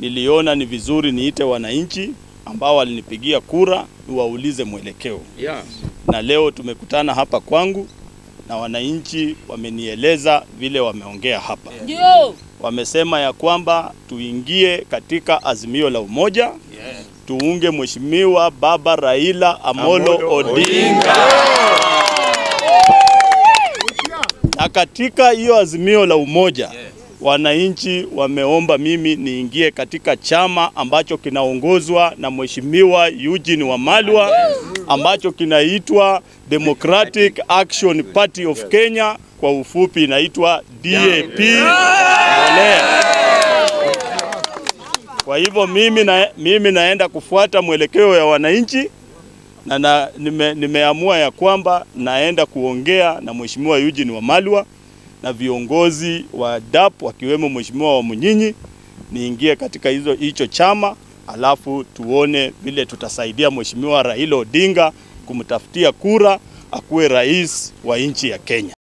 niliona ni vizuri niite wananchi ambao walinipigia kura niwaulize mwelekeo. Yeah. Na leo tumekutana hapa kwangu na wananchi wamenieleza vile wameongea hapa. Ndio. Wamesema ya kwamba tuingie katika azimio la umoja tuunge Mheshimiwa Baba Raila Amolo, Amolo Odinga. Na katika hiyo azimio la umoja wananchi wameomba mimi niingie katika chama ambacho kinaongozwa na Mheshimiwa Eugene Wamalwa ambacho kinaitwa Democratic Action Party of Kenya, kwa ufupi inaitwa DAP. Mbolea. Kwa hivyo mimi, na, mimi naenda kufuata mwelekeo ya wananchi na, na nime, nimeamua ya kwamba naenda kuongea na Mheshimiwa Eugene Wamalwa na viongozi wa DAP wakiwemo Mheshimiwa wa Munyinyi niingie katika hizo hicho chama, alafu tuone vile tutasaidia Mheshimiwa Raila Odinga kumtafutia kura akuwe rais wa nchi ya Kenya.